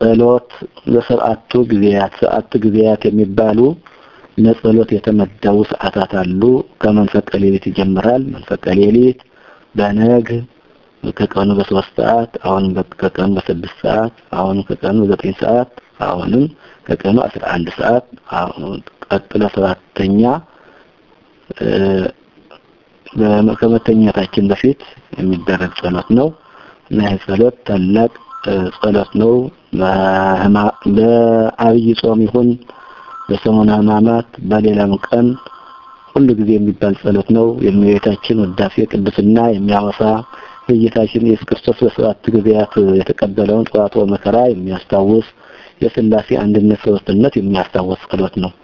ጸሎት በሰብአቱ ጊዜያት ሰዓቱ ጊዜያት የሚባሉ ለጸሎት የተመደቡ ሰዓታት አሉ። ከመንፈቀ ሌሊት ይጀምራል። መንፈቀ ሌሊት በነግ ከቀኑ በሶስት ሰዓት አሁንም ከቀኑ በስድስት ሰዓት አሁንም ከቀኑ በዘጠኝ ሰዓት አሁንም ከቀኑ አስራ አንድ ሰዓት አሁን ቀጥሎ ሰባተኛ ከመተኛታችን በፊት የሚደረግ ጸሎት ነው እና ይህ ጸሎት ታላቅ ጸሎት ነው። በአብይ ጾም ይሁን በሰሙነ ሕማማት በሌላም ቀን ሁሉ ጊዜ የሚባል ጸሎት ነው። የእመቤታችን ውዳሴ ቅድስና የሚያወሳ የጌታችን ኢየሱስ ክርስቶስ በሰባት ጊዜያት የተቀበለውን ጽዋዕትወ መከራ የሚያስታውስ የሥላሴ አንድነት ሶስትነት የሚያስታውስ ጸሎት ነው።